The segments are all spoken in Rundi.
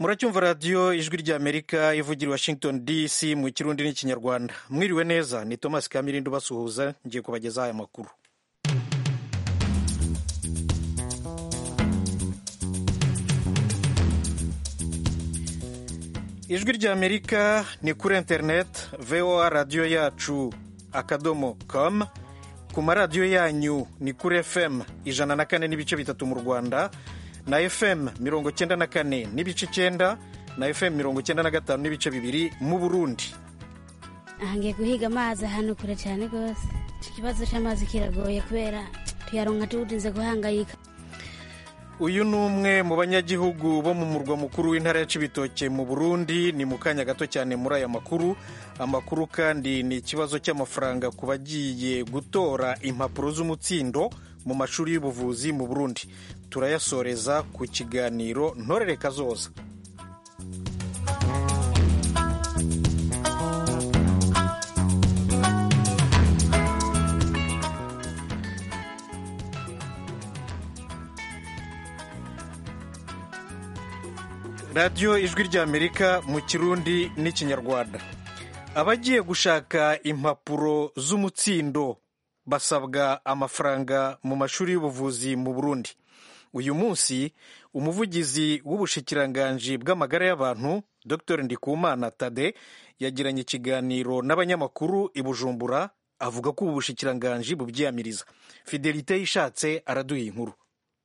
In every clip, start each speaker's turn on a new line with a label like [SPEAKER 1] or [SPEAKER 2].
[SPEAKER 1] muracyumva radiyo ijwi ry'amerika ivugira i washington dc mu kirundi n'ikinyarwanda mwiriwe neza ni thomas kamirindi ubasuhuza ngiye kubagezaho aya makuru ijwi ry'amerika ni kuri interineti voa radiyo yacu akadomo com ku maradiyo yanyu ni kuri fm ijana na kane n'ibice bitatu mu rwanda na fm mirongo cyenda na kane n'ibice icyenda na fm mirongo cyenda na gatanu n'ibice bibiri mu burundi
[SPEAKER 2] aha ngiye guhiga amazi ahantu kure cyane rwose ikibazo cy'amazi kiragoye kubera tuyaronka tuwutinze guhangayika
[SPEAKER 1] uyu ni umwe mu banyagihugu bo mu murwa mukuru w'intara ya cibitoke mu burundi ni mu kanya gato cyane muri aya makuru amakuru kandi ni ikibazo cy'amafaranga ku bagiye gutora impapuro z'umutsindo mu mashuri y'ubuvuzi mu burundi turayasoreza ku kiganiro ntorere kazoza radiyo ijwi ry'amerika mu kirundi n'ikinyarwanda abagiye gushaka impapuro z'umutsindo basabwa amafaranga mu mashuri y'ubuvuzi mu burundi uyu munsi umuvugizi w'ubushikiranganji bw'amagara y'abantu dr ndikumana tade yagiranye ikiganiro n'abanyamakuru i bujumbura avuga ko ubu bushikiranganji bubyiyamiriza fidelite yishatse araduha inkuru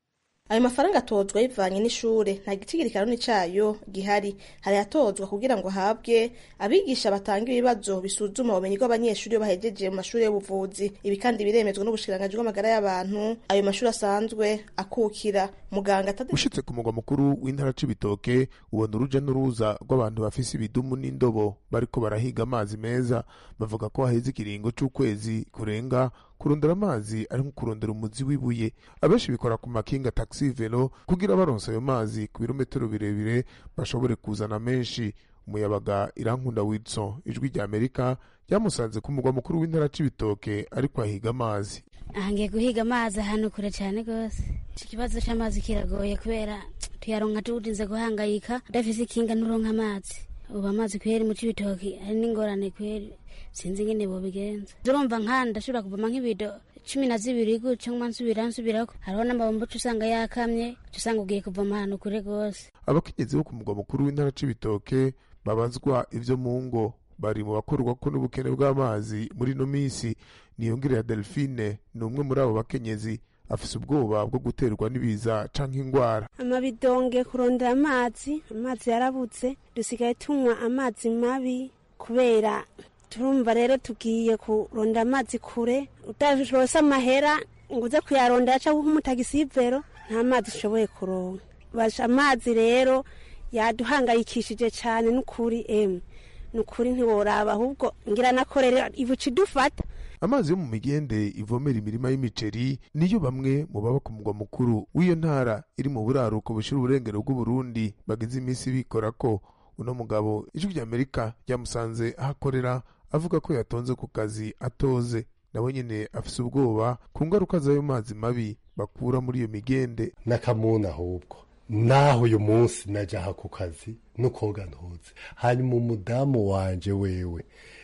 [SPEAKER 3] ayo mafaranga atozwa bivanye n'ishure nta gicigirikano cayo gihari hari atozwa kugira ngo ahabwe abigisha batanga ibibazo bisuzuma ubumenyi bw'abanyeshuri iyo bahejeje mu mashuri y'ubuvuzi ibi kandi biremezwa n'ubushikiranganji bw'amagara y'abantu ayo mashuri asanzwe akukira muganga
[SPEAKER 4] ushitse ku mugwa mukuru w'intara c'ibitoke ubona uruja n'uruza rw'abantu bafise ibidumu n'indobo bariko barahiga amazi meza bavuga ko haheze ikiringo c'ukwezi kurenga kurondera amazi ari nko kurondera umuzi w'ibuye abenshi bikora ku makinga taxi velo kugira baronse ayo mazi ku birometero birebire bashobore kuzana menshi umuyabaga irankunda wilson ijwi rya amerika ryamusanze ku mugwa mukuru w'intara c'ibitoke ariko ahiga amazi
[SPEAKER 2] aha ngiye guhiga amazi ahantu kure cyane rwose ikibazo cy'amazi kiragoye kubera tuyaronka tuwutinze guhangayika udafise ikinga nturonka amazi ubu amazi kweri mu c'ibitoki hari n'ingorane kweri sinzi ingene bobigenza urumva nka ndashobora kuvoma nk'ibido cumi na zibiri gutyo nkuma nsubira nsubirako hariho n'amabombo uca usanga yakamye uca usanga ugiye kuvoma ahantu kure rwose
[SPEAKER 4] abakenyezi bo ku mugwa mukuru w'intara c'ibitoke babazwa ivyo mu ngo bari mu bakorwako n'ubukene bw'amazi muri ino minsi niyongerera delphine ni umwe muri abo bakenyezi afise ubwoba bwo guterwa n'ibiza canke ingwara
[SPEAKER 5] amabidonge kurondera amazi amazi yarabuze dusigaye tunywa amazi mabi kubera turumva rero tugiye kurondera amazi kure utarose amahera ngo uze kuyarondera cyangwa nk'umutagisivero nta mazi ushoboye kuronka basha amazi rero yaduhangayikishije cyane n'ukuri emwe n'ukuri ntiworaba ahubwo ngira nakorera ibuca idufata
[SPEAKER 4] amazi yo mu migende ivomera imirima y'imiceri niyo bamwe mu baba ku mugwa mukuru w'iyo ntara iri mu buraruko bushira uburengero bw'uburundi bagize iminsi bikora ko uno mugabo ijwi ry'amerika ryamusanze aho akorera avuga ko yatonze ku kazi atoze nawe nyine afise ubwoba ku ngaruka z'ayo mazi mabi bakura muri iyo migende
[SPEAKER 6] n'akamuna ahubwo naho uyu munsi najaha ku kazi nukoga ntuze hanyuma umudamu wanje wewe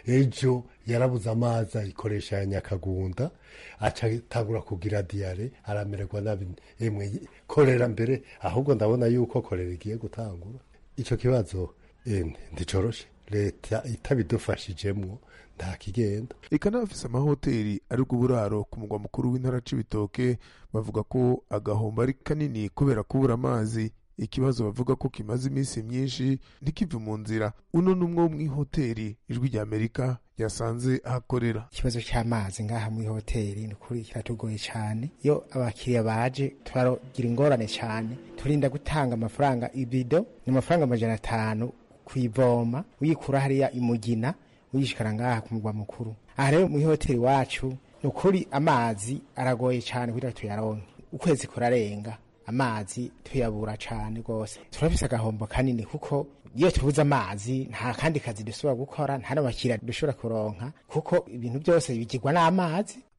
[SPEAKER 6] ejo yarabuze amazi ayikoresha ya nyakagunda aca atangura kugira diyare aramererwa nabi emwe korera mbere ahubwo ndabona yuko korera igiye gutangura ico kibazo emwe ndicoroshe leta itabidufashijemwo nta kigenda
[SPEAKER 4] ikanafise amahoteli ari uburaro ku mugwa mukuru w'intara c'ibitoke bavuga ko agahombo ari kanini kubera kubura amazi ikibazo bavuga ko kimaze iminsi myinshi ntikive mu nzira uno ni umwe wo mw'ihoteli ijwi rya amerika yasanze ahakorera
[SPEAKER 7] ikibazo cy'amazi ngaha muri hoteli ni ukuri kiratugoye cyane iyo abakiriya baje turagira ingorane cyane turinda gutanga amafaranga ibido ni amafaranga amajana atanu kuyivoma uyikura hariya imugina uyishikara ngaha ku mugwa mukuru aha rero muri hoteli wacu ni ukuri amazi aragoye cyane kugira tuyaronke ukwezi kurarenga amazi tuyabura cyane rwose turafise agahombo kanini kuko iyo tubuze amazi nta kandi kazi dushobora gukora nta n'abakiriya dushobora kuronka kuko ibintu byose bigirwa n'amazi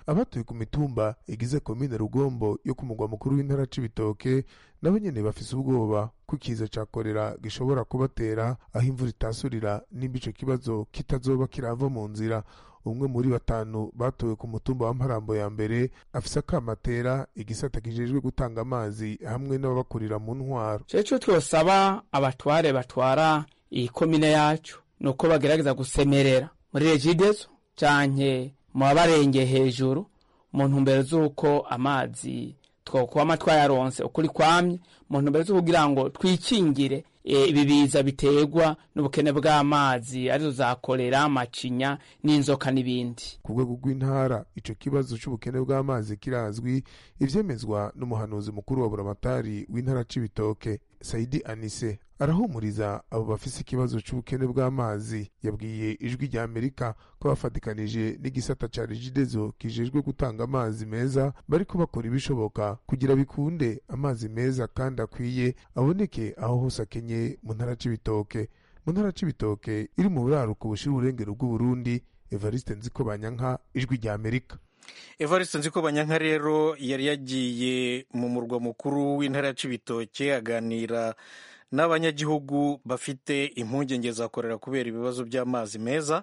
[SPEAKER 4] abatuye ku mitumba igize komine rugombo yo ku mugwa mukuru w'intara c'ibitoke nabo nyene bafise ubwoba ko ikiza ca korera gishobora kubatera aho imvura itasurira nimba ico kibazo kitazoba kirava mu nzira umwe muri batanu batowe ku mutumba wa mparambo ya mbere afise akamatera igisata kijejwe gutanga amazi hamwe n'ababakurira mu ntwaro
[SPEAKER 8] ceco twosaba abatware batwara iyi komine yacu ni uko bagerageza gusemerera muri regidezo canke mu babarengeye hejuru mu ntumbero z'uko amazi twokwama twayaronse ukuri kwamye mu ntumbero zo kugira ngo twikingire ibi biza biterwa n'ubukene bw'amazi arizo za kolera amacinya n'inzoka n'ibindi
[SPEAKER 4] ku rwego rw'intara ico kibazo c'ubukene bw'amazi kirazwi ivyemezwa n'umuhanuzi mukuru wa buramatari w'intara c'ibitoke saidi anise arahumuriza abo bafise ikibazo c'ubukene bw'amazi yabwiye ijwi rya amerika ko bafatikanije n'igisata ca regidezo kijejwe gutanga amazi meza bariko bakora ibishoboka kugira bikunde amazi meza kandi akwiye aboneke aho hose akenye mu ntara c'ibitoke mu ntara c'ibitoke iri mu buraruko bushira uburengero bw'uburundi evariste nziko banyanka ijwi rya amerika
[SPEAKER 1] evariste nziko banyanka rero yari yagiye mu murwa mukuru w'intara ya cibitoke aganira n'abanyagihugu bafite impungenge za korera kubera ibibazo by'amazi meza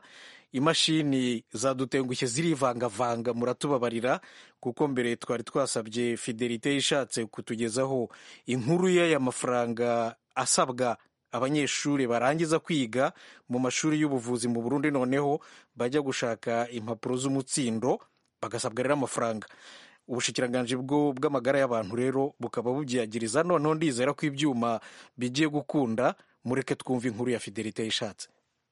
[SPEAKER 1] imashini zadutengushye zirivangavanga muratubabarira kuko mbere twari twasabye fidelite ishatse kutugezaho inkuru y'aya mafaranga asabwa abanyeshuri barangiza kwiga mu mashuri y'ubuvuzi mu burundi noneho bajya gushaka impapuro z'umutsindo bagasabwa rero amafaranga ubushikiranganji bw'amagara y'abantu rero bukaba bubyiyagiriza noneho ndizera ko ibyuma bigiye gukunda mureke twumve inkuru ya fidelite yishatse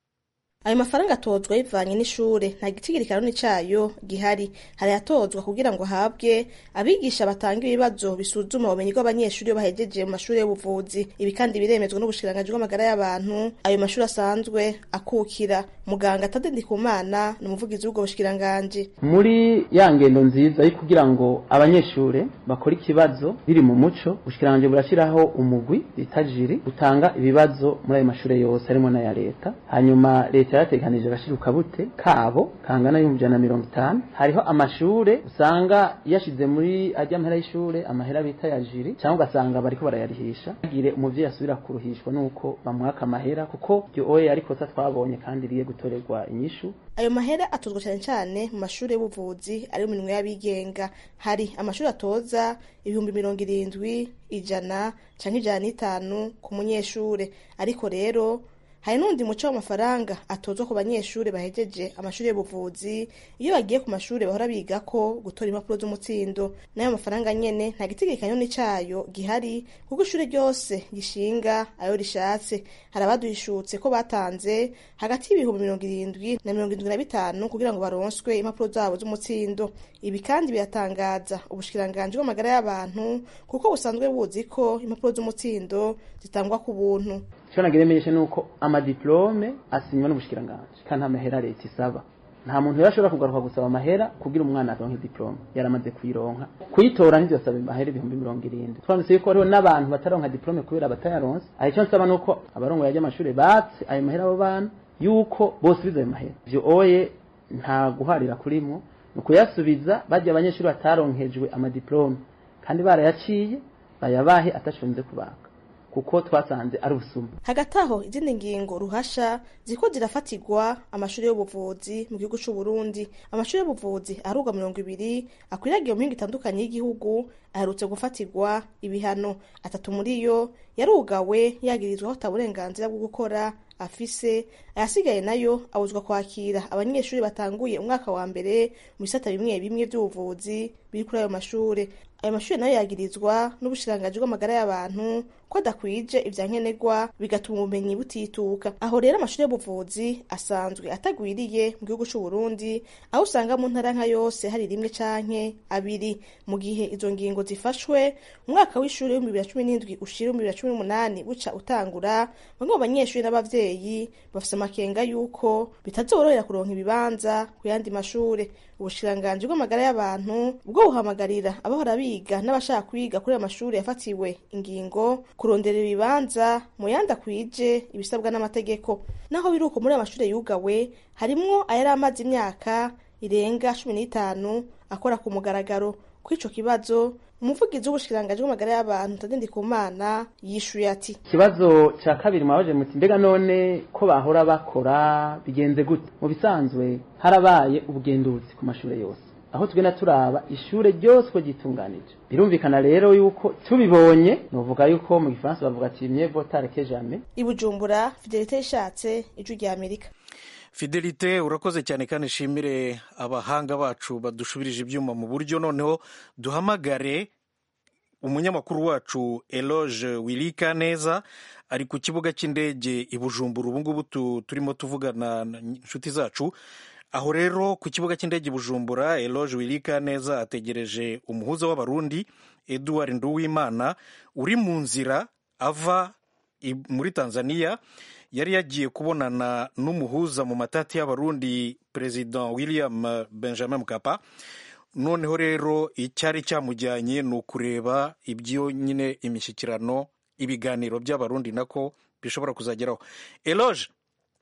[SPEAKER 3] ayo mafaranga atozwa bivanye n'ishure nta gitigirikano cayo gihari hari atozwa kugira ngo ahabwe abigisha batanga ibibazo bisuzuma ubumenyi bw'abanyeshuri iyo bahejeje mu mashuri y'ubuvuzi ibi kandi biremezwa n'ubushikiranganji bw'amagara y'abantu ayo mashuri asanzwe akukira muganga Tade Ndikumana ni umuvugizi w'ubwo bushikiranganji
[SPEAKER 9] muri ya ngendo nziza yo kugira ngo abanyeshure bakore ikibazo biri mu muco ubushikiranganji burashyiraho umugwi bita jiri utanga ibibazo muri ayo mashure yose harimo n'aya leta hanyuma leta yarateganije agashiruka bute kabo kangana y'ibihumbi ijana na mirongo itanu hariho amashure usanga yashize muri ajya mahera y'ishure amahera bita ya jiri cyangwa ugasanga bariko barayarihisha agire umuvyeyi asubira kuruhishwa nuko bamwaka amahera kuko iryo oye ari kosa twabonye kandi riye gutorerwa inyishu
[SPEAKER 3] ayo mahera atozwa cyane cyane mu mashuri y'ubuvuzi ari mu minwe y'abigenga hari amashuri atoza ibihumbi mirongo irindwi ijana canke ijana n'itanu ku munyeshure ariko rero hari n'undi muco w'amafaranga atozwa ku banyeshuri bahejeje amashuri y'ubuvuzi iyo bagiye ku mashuri bahora biga ko gutora impapuro z'umutsindo n'ayo mafaranga nyene nta gitegekanya cayo gihari kuko ishuri ryose gishinga ayo rishatse hari abaduhishutse ko batanze hagati y'ibihumbi mirongo irindwi na mirongo irindwi na bitanu kugira ngo baronswe impapuro zabo z'umutsindo ibi kandi biratangaza ubushikiranganji bw'amagara y'abantu kuko busanzwe buzi ko impapuro z'umutsindo zitangwa ku buntu
[SPEAKER 9] icyo nagira imenyesha ni uko amadiplome asinywa n'ubushikiranganji kandi nta mahera leta isaba nta muntu rero ashobora kugaruka gusaba amahera kugira umwana aronke diplome yaramaze kuyironka kuyitora ntizosaba amahera ibihumbi mirongo irindwi twanditse yuko hariho n'abantu bataronka diplome kubera batayaronse aho icyo nsaba ni uko abarongoye ry'amashuri batse ayo mahera abo bana yuko bose bize ayo mahera ivyo oye nta guharira kurimwo ni ukuyasubiza bajya abanyeshuri bataronkejwe amadiplome kandi barayaciye bayabahe atashonze kubaka kuko twasanze ari ubusuma
[SPEAKER 3] hagati aho izindi ngingo ruhasha ziko zirafatirwa amashuri y'ubuvuzi mu gihugu c'u Burundi amashuri y'ubuvuzi arugwa mirongo ibiri akwiragiye mu mihingo itandukanye y'igihugu aherutse gufatirwa ibihano atatu muri yo yarugawe yagirizwaho ata burenganzira bwo gukora afise ayasigaye nayo abuzwa kwakira abanyeshuri batanguye umwaka wa mbere mu bisata bimwe bimwe by'ubuvuzi biri kuri ayo mashure ayo mashuri nayo yagirizwa n'ubushikiranganji bw'amagara y'abantu ko adakwije ivya nkenerwa bigatuma ubumenyi butituka aho rero amashuri y'ubuvuzi asanzwe atagwiriye mu gihugu c'u Burundi aho usanga mu ntara nka yose hari rimwe canke abiri mu gihe izo ngingo zifashwe umwaka w'ishuri w'ibihumbi bibiri na cumi n'indwi ushira ibihumbi bibiri na cumi n'umunani buca utangura bamwe mu banyeshuri n'abavyeyi bafise amakenga y'uko bitazorohera kuronka ibibanza ku yandi mashure ubushikiranganji bw'amagara y'abantu bwo buhamagarira abahora biga n'abashaka kwiga kuri ayo mashuri yafatiwe ingingo kurondera ibibanza mu yandi akwije ibisabwa n'amategeko naho biri uko muri ayo mashuri yugawe harimwo ayari amaze imyaka irenga cumi n'itanu akora ku mugaragaro kuri ico kibazo umuvugizi w'ubushikiranganji bw'amagara y'abantu Tade Ndikumana yishuye ati
[SPEAKER 9] ikibazo cya kabiri mwabaje muti mbega none ko bahora bakora bigenze gute mu bisanzwe harabaye ubugenduzi ku mashuri yose aho tugenda turaba ishure ryose uko ryitunganije birumvikana rero yuko tubibonye novuga yuko mu gifaransa bavuga ati mieux vaut tard que jamais
[SPEAKER 3] i Bujumbura Fidelite yishatse ijwi rya Amerika
[SPEAKER 1] fidelite urakoze cyane kandi nshimire abahanga bacu badushubirije ibyuma mu buryo noneho duhamagare umunyamakuru wacu eloge wirika neza ari ku kibuga cy'indege i bujumbura ubu ngubu turimo tuvugana inshuti zacu aho rero ku kibuga cy'indege i bujumbura eloge wirika neza ategereje umuhuza w'abarundi eduard nduwimana uri mu nzira ava muri tanzania yari yagiye kubonana n'umuhuza mu matati y'abarundi perezida william benjamin mukapa noneho rero icyari cyamujyanye ni ukureba ibyo nyine imishyikirano ibiganiro by'abarundi nako bishobora kuzageraho eloge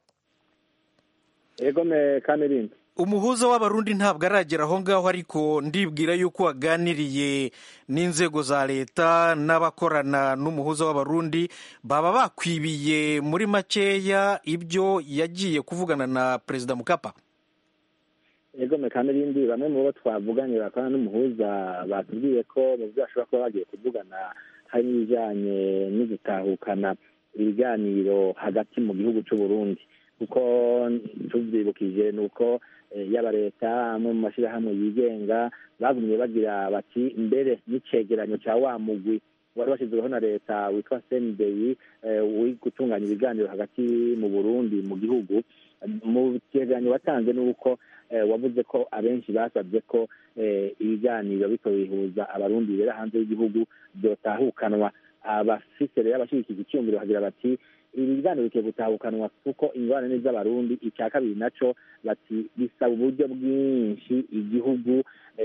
[SPEAKER 10] ego me kamirindi
[SPEAKER 1] umuhuza w'abarundi ntabwo aragera aho ngaho ariko ndibwira yuko waganiriye n'inzego za leta n'abakorana n'umuhuza w'abarundi baba bakwibiye muri makeya ibyo yagiye kuvugana na perezida mukapa
[SPEAKER 10] ego mekanirindi bamwe mu bo twavuganye bakorana n'umuhuza batubwiye ko mu byo bashobora kuba bagiye kuvugana hari n'ibijyanye no gutahukana ibiganiro hagati mu gihugu cy'u Burundi kuko tubyibukije ni uko yaba leta amwe mu mashyirahamwe yigenga bagumye bagira bati mbere n'icegeranyo cya wa mugwi wari washyizweho na leta witwa sendeyi uri gutunganya ibiganiro hagati mu burundi mu gihugu mu cyegeranyo watanze ni uko wavuze ko abenshi basabye ko ibiganiro bito bihuza abarundi bibera hanze y'igihugu byotahukanwa abafise rero abashyigikiye icyumviro bagira bati ibi biganiro bikwiye gutahukanwa kuko ingorane z'abarundi icya kabiri naco bati bisaba uburyo bwinshi igihugu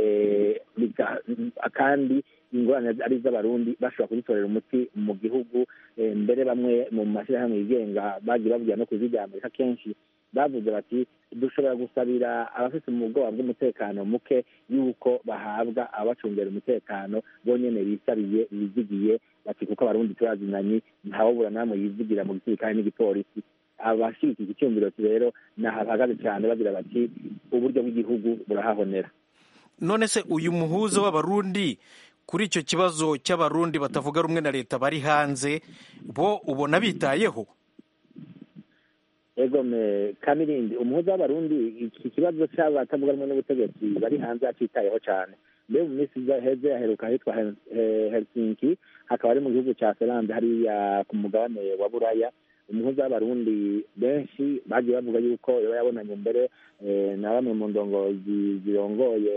[SPEAKER 10] kandi ingorane ari iz'abarundi bashobora kuzitorera umuti mu gihugu mbere bamwe mu mashyirahamwe yigenga bagiye bavugira no ku ijwi rya amerika kenshi bavuze bati dushobora gusabira abafite ubwoba bw'umutekano muke yuko bahabwa abacungera umutekano bonyene bisabiye bizigiye bati kuko abarundi turazinanye ntawubura namwe yizigira mu gisirikare n'igipolisi abashyigikiye icyumviro rero nahahagaze cyane bagira bati uburyo bw'igihugu burahahonera
[SPEAKER 1] none se uyu muhuza w'abarundi kuri icyo kibazo cy'abarundi batavuga rumwe na leta bari hanze bo ubona bitayeho
[SPEAKER 10] egome kamirindi umuhuza w'abarundi iki kibazo cy'abatavuga rumwe n'ubutegetsi bari hanze acitayeho cyane mbere mu minsi heze yaheruka ahitwa helsinki hakaba ari mu gihugu cya ferande hariya ku mugabane wa buraya umuhuza w'abarundi benshi bagiye bavuga yuko yaba yabonanye mbere na bamwe mu ndongozi zirongoye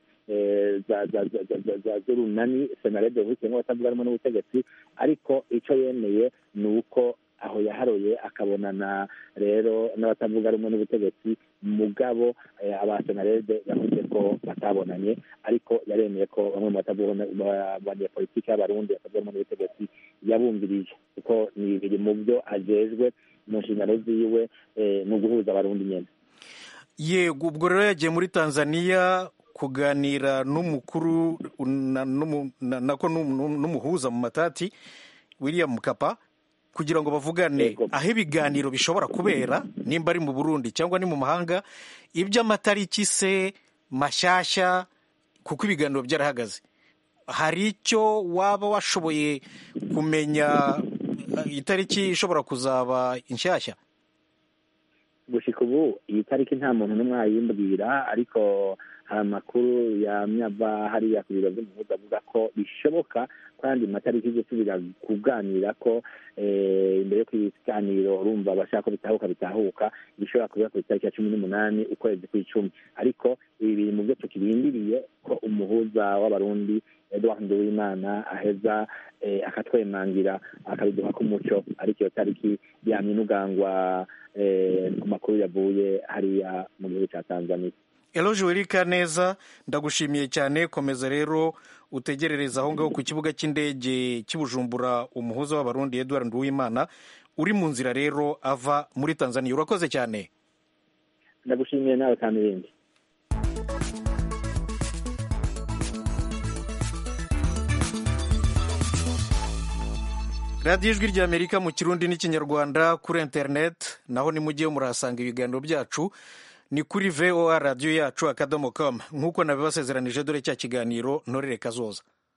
[SPEAKER 10] z'urunani senarede uhitiyemo batavuga rumwe n'ubutegetsi ariko icyo yemeye ni uko aho yaharoye akabonana rero n'abatavuga rumwe n'ubutegetsi mugabo abasenarede yavuze ko batabonanye ariko yaremeye ko bamwe mu banyapolitiki y'abarundi batavuga rumwe n'ubutegetsi yabumvirije kuko ni biri mu byo ajejwe mu nshingano ziwe ni uguhuza abarundi nyine
[SPEAKER 1] yego ubwo rero yagiye muri tanzania kuganira n'umukuru nako n'umuhuza mu matati william mukapa kugira ngo bavugane aho ibiganiro bishobora kubera nimba ari mu burundi cyangwa ni mu mahanga iby'amatariki se mashyashya kuko ibiganiro byarahagaze hari icyo waba washoboye kumenya itariki ishobora kuzaba inshyashya
[SPEAKER 10] gushyika ubu iyi tariki nta muntu n'umwe wayimbwira ariko hari amakuru yamyava hariya ku biro by'umuhuza avuga ko bishoboka kandi matariki yo gusubira kuganira ko imbere yo ibiganiro urumva abashaka ko bitahuka bitahuka bishobora kuba ku itariki ya cumi n'umunani ukwezi kw'icumi ariko ibi biri mu byo tukirindiriye ko umuhuza w'abarundi edouard nduwimana aheza akatwemangira akabiduha k'umuco ariko iyo tariki yamye inugangwa ku makuru yavuye hariya mu gihugu cya tanzania
[SPEAKER 1] eloge werika neza ndagushimiye cyane komeza rero utegerereza aho ngaho ku kibuga cy'indege cy'ubujumbura umuhuza w'abarundi edouard nduwimana uri mu nzira rero ava muri tanzania urakoze cyane
[SPEAKER 10] ndagushimiye nawe kandi ibindi
[SPEAKER 1] radiyo ijwi ry'amerika mu kirundi n'ikinyarwanda kuri interineti naho nimujyeyo murahasanga ibiganiro byacu ni kuri voa radiyo yacu akadomo com nk'uko nabibasezeranije dore cya kiganiro ntorere kazoza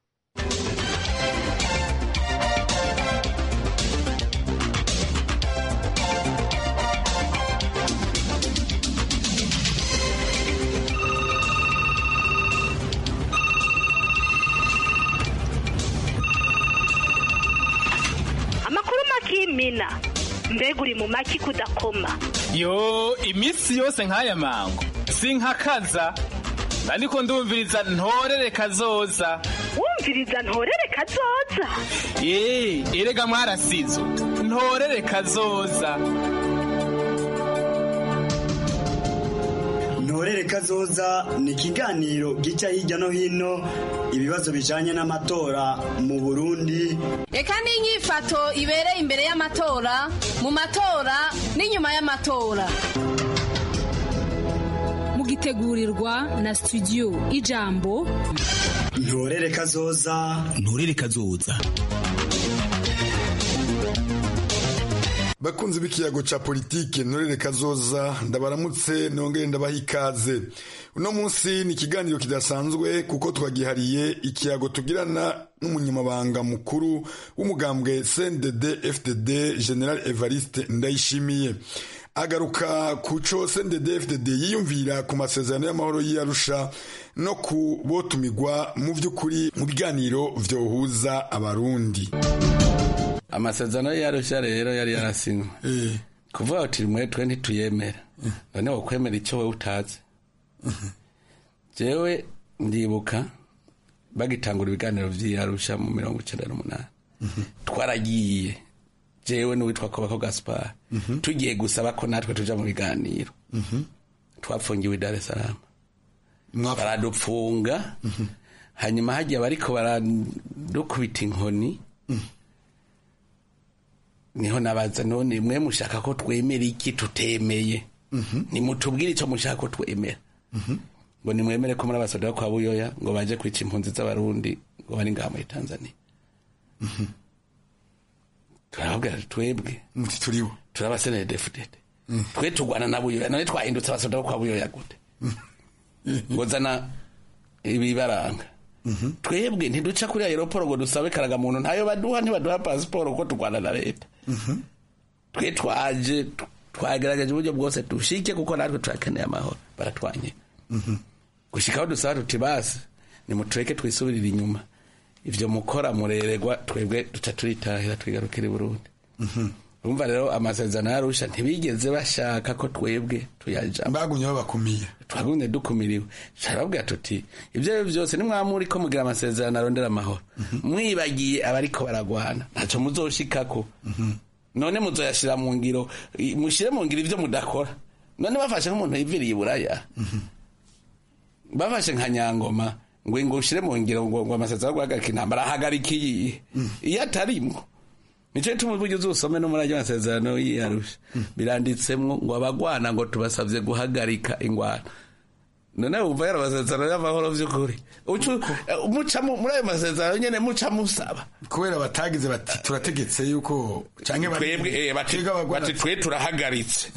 [SPEAKER 11] amakuru makimina mbega uri mu maki kudakoma
[SPEAKER 12] yo iminsi yose nk'aya mango sinkakaza ariko ndumviriza ntorere kazoza
[SPEAKER 11] wumviriza ntorere kazoza
[SPEAKER 12] ye erega mwarasizo ntorere kazoza
[SPEAKER 13] ntorere kazoza ni ikiganiro gica hirya no hino ibibazo bijanye n'amatora mu burundi
[SPEAKER 14] reka n'inyifato ibereye imbere y'amatora mu matora n'inyuma y'amatora
[SPEAKER 15] mugitegurirwa na studio ijambo
[SPEAKER 13] ntorere kazoza
[SPEAKER 16] ntorere kazoza
[SPEAKER 17] bakunzi b'ikiyago ca politike ntorere kazoza ndabaramutse nongere ndabaha ikaze uno munsi ni ikiganiro kidasanzwe kuko twagihariye ikiyago tugirana n'umunyamabanga mukuru w'umugambwe cndd fdd general evariste ndayishimiye agaruka ku co cndd fdd yiyumvira ku masezerano y'amahoro y'arusha no ku botumigwa mu vy'ukuri mu biganiro vyohuza abarundi
[SPEAKER 18] amasezerano yarushya rero yari yarasinywe kuvuga uti mwe twe ntituyemera none wokwemera icyo wowe utazi jewe ndibuka bagitangura ibiganiro vy'iyarusha mu mirongo icenda n'umunani twaragiye jewe n'uwitwa kobako gaspar tugiye gusaba ko natwe tuja mu biganiro twapfungiwe i dar es salaam baradupfunga hanyuma hagiye bariko baradukubita inkoni niho nabaza none mwe mushaka ko twemera iki tutemeye nimutubwire icyo mushaka ko twemera ngo nimwemere ko muri abasoda kwa buyoya ngo baje kwica impunzi z'abarundi ngo bari ngaha muri tanzania turababwira twebwe
[SPEAKER 17] muti turibo
[SPEAKER 18] turabasenere defudede twe turwana na buyoya none twahindutse abasoda kwa buyoya gute ngo zana ibibaranga twebwe ntiduca kuri aeroporo ngo dusabe karagamuntu ntayo baduha ntibaduha pasiporo kuko turwana na leta twe twaje twagerageje uburyo bwose dushike kuko natwe turakeneye amahoro baratwanye gushika aho dusaba tuti basi nimutureke twisubirire inyuma ivyo mukora mureregwa twebwe duca turitahira twigarukira i burundi urumva rero amasezerano yarusha ntibigeze bashaka ko twebwe tuyajamo
[SPEAKER 17] bagumye babakumiye
[SPEAKER 18] twagumye dukumiriwe turababwira tuti ibyo ari byo byose nimwamuri ko mugira amasezerano arondera amahoro mwibagiye abariko baragwana ntacyo muzoshikako none muzoyashira mu ngiro mushire mu ngiro ivyo mudakora none bafashe nk'umuntu yiviriye iburaya bafashe nka nyangoma ngo ngo ushire mu ngiro ngo ngo amasezerano yo guhagarika intambara ahagarika iyi iyo atarimwo nico gituma uburyo uzusome no muri ayo masezerano y'iyarusha biranditsemwo ngo abagwana ngo tubasavye guhagarika ingwana none wumva yari amasezerano y'amahoro vy'ukuri muca muri ayo masezerano nyene muca musaba
[SPEAKER 17] kubera batagize bati turategetse yuko canke
[SPEAKER 18] twebwe bati twe turahagaritse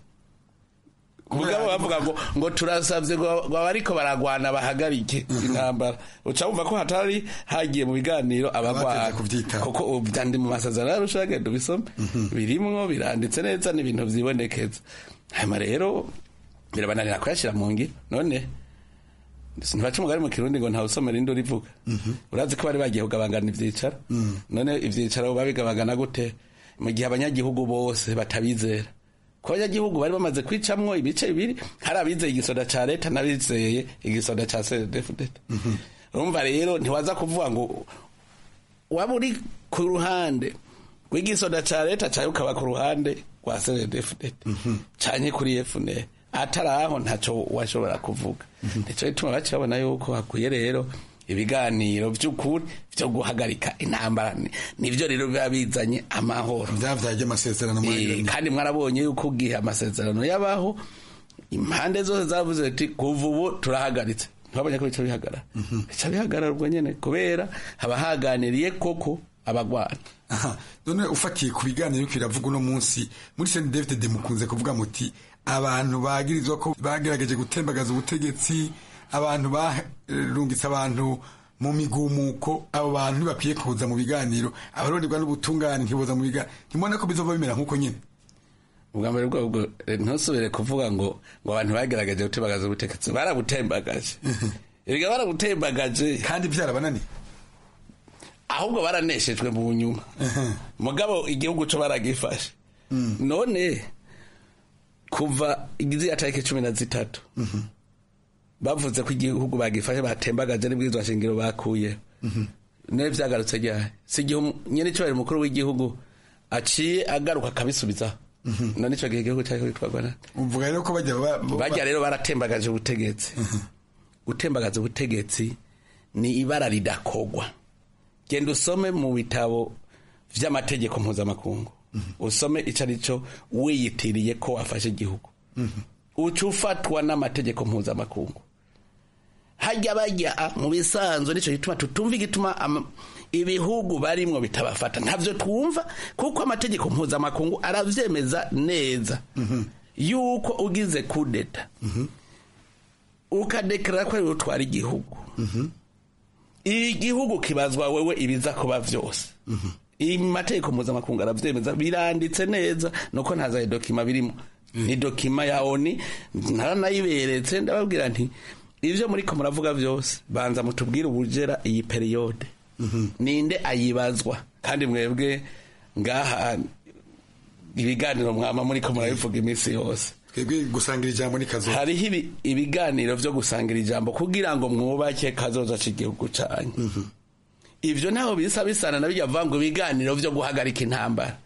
[SPEAKER 18] mugabo bavuga ngo ngo turasavye ngo abariko baragwana bahagarike intambara uca wumva ko hatari hagiye mu biganiro abagwana kuko vyandi mu masezerano yarusha genda ubisome birimwo biranditse neza n'ibintu vyibonekeza hanyuma rero birabananira kuyashira mu ngiro none ntibaca umugari mu kirundi ngo ntawusomera indi urivuga urazi ko bari bagiye kugabangana ivyicaro none ivyicaro babigabagana gute mu gihe abanyagihugu bose batabizera ko abanyagihugu bari bamaze kwicamwo ibice bibiri hari abizeye igisoda ca leta n'abizeye igisoda ca cdfdt urumva rero ntiwaza kuvuga ngo waba uri ku ruhande rw'igisoda ca leta cawe ukaba ku ruhande rwa cdfdt canye kuri fnr atari aho ntaco washobora kuvuga nico gituma baca babona yuko hakwiye rero ibiganiro vy'ukuri vyo guhagarika intambara nivyo rero biba bizanye amahoro
[SPEAKER 17] vyavyaje amasezerano
[SPEAKER 18] kandi mwarabonye yuko ugihe amasezerano yabaho impande zose zavuze ati kuva ubu turahagaritse ntibabonye ko bica bihagarara bica bihagarara ubwo nyene kubera haba haganiriye koko abagwana
[SPEAKER 17] aha none ufatiye ku biganiro biriko biravuga uno munsi muri Saint David de mukunze kuvuga muti abantu bagirizwa ko bagerageje gutembagaza ubutegetsi abantu barungitse abantu mu migumuko abo bantu ntibakwiye kuza mu biganiro abaronderwa n'ubutungane ntiboza mu biganiro ntimubona ko bizova bimera nk'uko nyine
[SPEAKER 18] ubwa mbere bwobwo ntusubire kuvuga ngo ngo abantu bagerageje gutembagaza ubutegetsi barabutembagaje erega barabutembagaje
[SPEAKER 17] kandi byarabananiye
[SPEAKER 18] ahubwo baraneshejwe mu nyuma mugabo igihugu cyo baragifashe none kuva igize tariki cumi na zitatu bavuze ko igihugu bagifashe batembagaje n'ibwirizwa shingiro bakuye nawe byagarutse ryari si igihe nyine cyubahiro umukuru w'igihugu aciye agaruka akabisubizaho none icyo gihe igihugu cyari kwitwarwa na
[SPEAKER 17] uvuga rero ko bajya
[SPEAKER 18] bajya rero baratembagaje ubutegetsi gutembagaza ubutegetsi ni ibara ridakogwa genda usome mu bitabo vy'amategeko mpuzamakungu usome ico ari cyo wiyitiriye ko wafashe igihugu uca ufatwa n'amategeko mpuzamakungu hajya bajya mu bisanzwe nicyo gituma tutumva igituma ibihugu barimwo bitabafata ntavyo twumva kuko amategeko mpuzamakungu aravyemeza neza yuko ugize kudeta ukadekarara ko ariwe utwara igihugu igihugu kibazwa wewe ibiza kuba vyose amategeko mpuzamakungu aravyemeza biranditse neza nuko ntaza dokima birimo ni dokima ya oni naranayiberetse ndababwira nti ivyo muriko muravuga vyose banza mutubwire ubujera iyi periyode ninde ayibazwa kandi mwebwe ngaha ibiganiro mwama muriko murabivuga iminsi yose
[SPEAKER 17] twebwe gusangira ijambo ni kazoza
[SPEAKER 18] hariho ibiganiro vyo gusangira ijambo kugira ngo mwubake kazoza c'igihugu canyu ivyo ntaho bisa bisana na bijya ngo ibiganiro vyo guhagarika intambara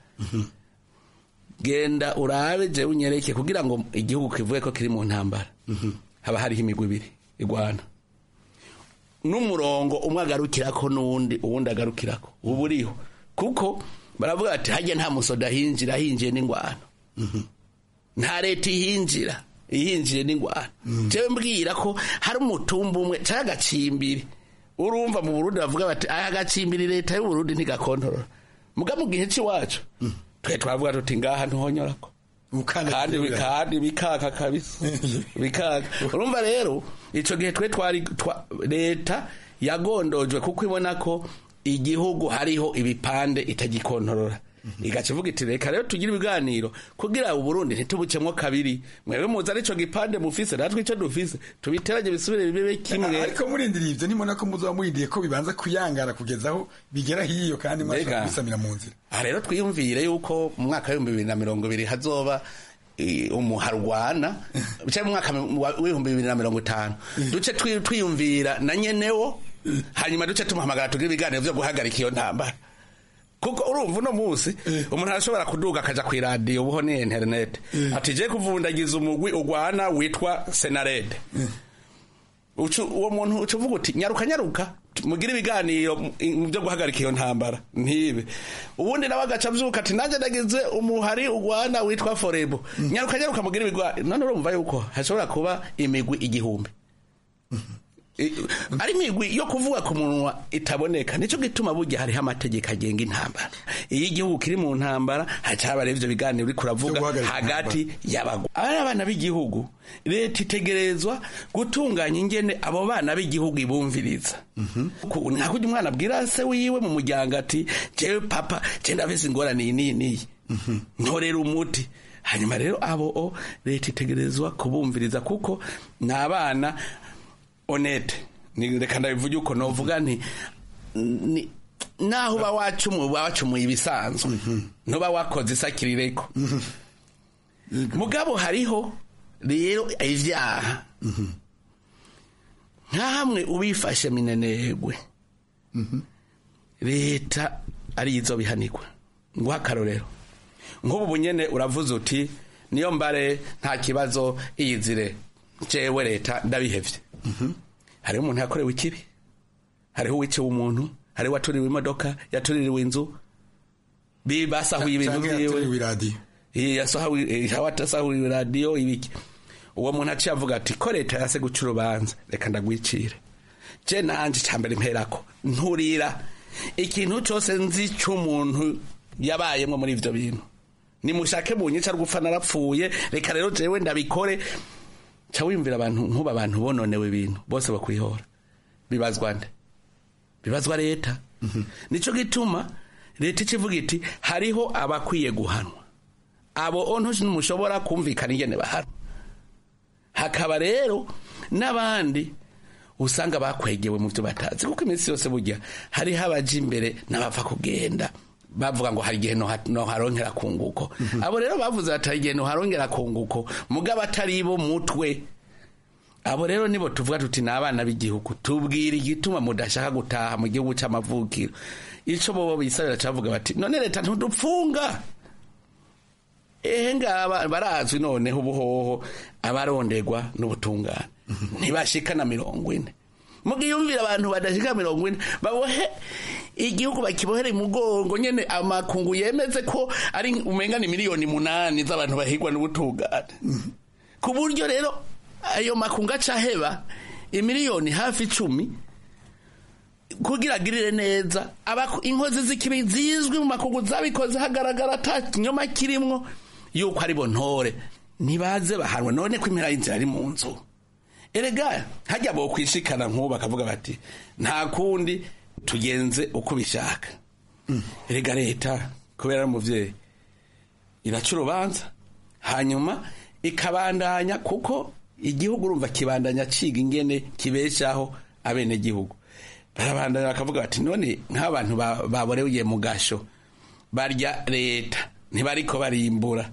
[SPEAKER 18] genda urabe je unyereke kugira ngo igihugu kivuge ko kiri mu ntambara haba hariho imigwi ibiri igwana n'umurongo umwe agarukirako n'uwundi uwundi agarukirako ubu uriho kuko baravuga ati hajya nta musoda hinjira hinjiye n'ingwano nta leta ihinjira ihinjiye n'ingwano jewe mbwira ko hari umutumba umwe cyangwa agacimbiri urumva mu burundi bavuga bati aya agacimbiri leta y'uburundi ntigakontorora muga mu gihe c'iwacu twe twavuga tuti ngaha ntuhonyorako kandi kandi bikaka kabisa bikaka urumva rero ico gihe twe twari leta yagondojwe kuko ibona ko igihugu hariho ibipande itagikontorora igaca ivuga iti reka rero tugire ibiganiro kugira uburundi ntitubucemwo kabiri mwebwe muzi arico gipande mufise natwe ico dufise tubiteranye bisubire bibe kimwe
[SPEAKER 17] ariko murindiriye ivyo nimona ko muzoba murindiye ko bibanza kuyangara kugeza aho bigera hiyo kandi mwashobora kubisamira mu nzira
[SPEAKER 18] aha rero twiyumvire yuko mu mwaka w'ibihumbi bibiri na mirongo ibiri hazoba umuharwana cyangwa mu mwaka w'ibihumbi bibiri na mirongo itanu duce twiyumvira na nyenewo hanyuma duce tumuhamagara tugire ibiganiro vyo guhagarika iyo ntambara kuko urumva uno munsi umuntu arashobora kuduga akaja ku iradiyo ubuho ni interinete ati je kuvundagiza umugwi ugwana witwa senarede uwo muntu uca uvuga uti nyaruka nyaruka mugire ibiganiro byo guhagarika iyo ntambara ntibe ubundi nawe agaca avyuka ati nanjye nagize umuhari ugwana witwa forebo nyaruka nyaruka mugire ibigwa none urumva yuko hashobora kuba imigwi igihumbi ari imigwi yo kuvuga ku munwa itaboneka nicyo gituma burya hariho amategeko agenga intambara iyo igihugu kiri mu ntambara hacaba rero ivyo biganiro uriko uravuga hagati y'abagwa ari abana b'igihugu leta itegerezwa gutunganya ingene abo bana b'igihugu ibumviriza nka kurya umwana abwira se wiwe mu muryango ati jewe papa je ndafise ingorane iyi n'iyi n'iyi ntorera umuti hanyuma rero abo leta itegerezwa kubumviriza kuko ni abana honete ni reka ndabivuge uko novuga nti naho uba wacumuye uba wacumuye ibisanzwe ntuba wakoze isakirireko mugabo hariho rero ivyaha nka hamwe ubifashe minenegwe leta arizo bihanirwa nguha akarorero nk'ubu bunyene uravuze uti niyo mbare nta kibazo iyizire jewe leta ndabihevye hariho umuntu yakorewe ikibi hariho uwiciwe umuntu hariho uwatuririwe imodoka yatuririwe inzu basahuye ibintu vyiwe hawatasahuye radiyo ibiki uwo muntu aciye avuga ati ko leta yase guca urubanza reka ndagwicire je nanje cambere mperako nturira ikintu cyose nzi cy'umuntu yabayemo muri ibyo bintu nimushake mu nyica rwupfa narapfuye reka rero jewe ndabikore ca wiyumvira abantu nkuba abantu bononewe ibintu bose bakwihora bibazwa nde bibazwa leta nico gituma leta ikivuga iti hariho abakwiye guhanwa abo onto ntimushobora kumvikana ingene bahanwa hakaba rero n'abandi usanga bakwegewe mu byo batazi kuko iminsi yose burya hariho abaja imbere n'abapfa kugenda bavuga ngo hari igihe noharongera kunguko abo rero bavuze bati hari igihe noharongera kunguko mugabo atari bo mutwe abo rero nibo tuvuga tuti ni abana b'igihugu tubwira igituma mudashaka gutaha mu gihugu cy'amavukiro icyo bobo bisabira cyavuga bati none leta ntudupfunga ehe ngaba barazwi noneho ubuhoho abarondegwa n'ubutungane ntibashika na mirongo ine mugiyumvira abantu badashika mirongo ine babohe igihugu bakibohere mugongo nyene amakungu yemeze ko ari umenga ni miliyoni munani z'abantu bahigwa n'ubutungane ku buryo rero ayo makungu acaheba imiliyoni hafi icumi kugira agirire neza inkozi z'ikibi zizwi mu makungu zabikoze hagaragara ata kinyoma kirimwo yuko ari bo ntore ntibaze bahanwa none ko impera y'inzira ari mu nzu erega hajya bo kwishikana nk'ubu bakavuga bati nta kundi tugenze uko bishaka erega leta kubera umubyeyi iraca urubanza hanyuma ikabandanya kuko igihugu urumva kibandanya ciga ingene kibeshaho abenegihugu barabandanya bakavuga bati none nk'abantu baboreye mu gasho barya leta ntibariko barimbura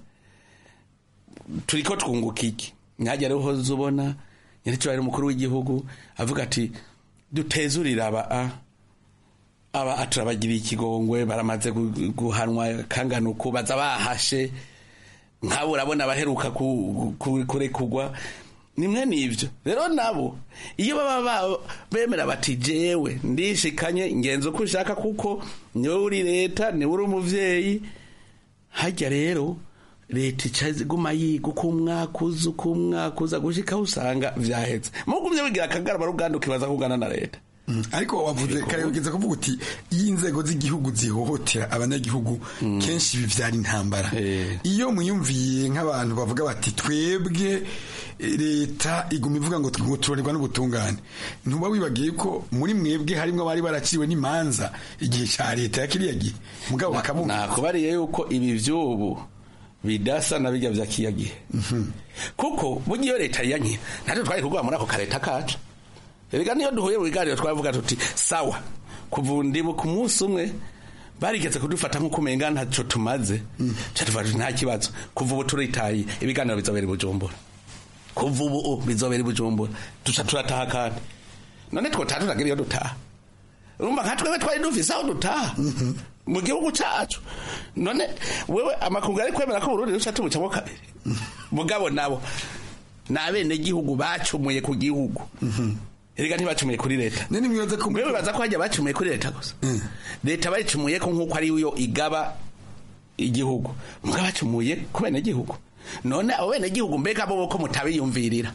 [SPEAKER 18] turiko twunguka iki nkajya rero uhoze ubona nyiricyo umukuru w'igihugu avuga ati dutezurire aba a aba turabagiriye ikigongwe baramaze guhanwa kangana uku baza bahashe nk'abo urabona abaheruka kurekugwa nimwe n'ibyo rero nabo iyo baba bemera bati jewe ndishikanye ingenzi uko ushaka kuko niwe uri leta niwe uri umubyeyi hajya rero leta icaguma yiga uko umwaka uza uko umwaka uza gushikaho usanga vyahetse mugumye wigira akagarama ruganda ukibaza kugana na leta
[SPEAKER 17] ariko wavuze kare ugeze kuvuga uti iyo inzego z'igihugu zihohotera abanyagihugu kenshi bivyara intambara iyo muyumviye nk'abantu bavuga bati twebwe leta iguma ivuga ngo turorerwa n'ubutungane ntuba wibagiye ko muri mwebwe harimwo abari baraciwe n'imanza igihe ca leta ya kiriya gihe mugabo bakamuha
[SPEAKER 18] nakubariye yuko ibi vy'ubu bidasa na bijya vya kiya gihe kuko burya iyo leta yankira natwe twari kugwa muri ako kareta kacu erega niyo duhuye mu biganiro twavuga tuti sawa kuva ndibu ku munsi umwe barigeze kudufata nk'uko umenga ntacyo tumaze tuvuga tuti nta kibazo kuva ubu turitaye ibiganiro bizobera i bujumbura kuva ubu bizobera i bujumbura duca turataha kandi none twotaha turagira iyo dutaha urumva nka twebwe twari dufise aho dutaha mu gihugu cacu none wewe amakungu ari kwemera ko Burundi ruca tubucamo kabiri mugabo nabo ni abenegihugu bacumuye ku gihugu erega ntibacumuye kuri leta mwewe baza ko hajya bacumuye kuri leta gusa leta bayicumuye ko nk'uko ari yo igaba igihugu mugabo bacumuye ku benegihugu none abo benegihugu mbega bo ko mutabiyumvirira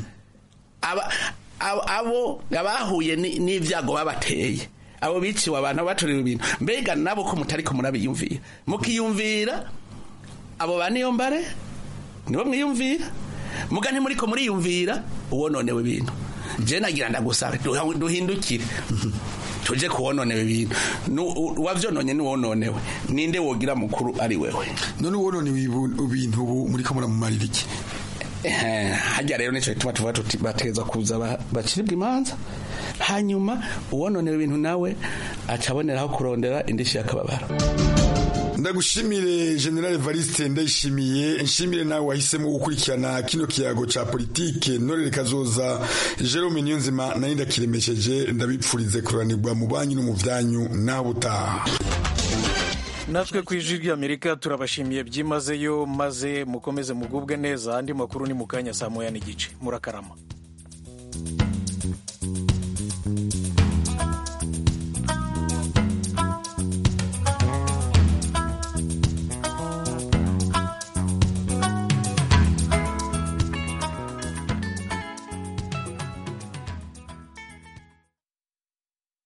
[SPEAKER 18] abo abahuye n'ibyago babateye abo biciwe abantu batoriwe ibintu mbega nabo ko mutari ko murabiyumvira mukiyumvira abo ba niyo mbare nibo mwiyumvira muga ntimuri ko muriyumvira uwononewe ibintu je nagira ndagusaba duhindukire tuje kuwononewe ibintu wavyononye niwononewe ninde wogira mukuru ari wewe
[SPEAKER 17] none uwononewe ibintu ubu muri ko muramumarira iki
[SPEAKER 18] hajya rero nico gituma tuvuga tuti bateza kuza baciribwa imanza hanyuma uwononewe ibintu nawe aca aboneraho kurondera indishi y'akababaro
[SPEAKER 17] ndagushimire general evariste ndayishimiye nshimire nawe wahisemo gukurikirana kino kiyago ca politike ntorere kazoza jerome niyonzima nayo ndakiremesheje ndabipfurize kuranirwa mu banyu no mu vyanyu naho butaha
[SPEAKER 1] natwe ku ijwi ry'amerika turabashimiye byimazeyo maze mukomeze mugubwe neza andi makuru ni mu kanya saa moya n'igice murakarama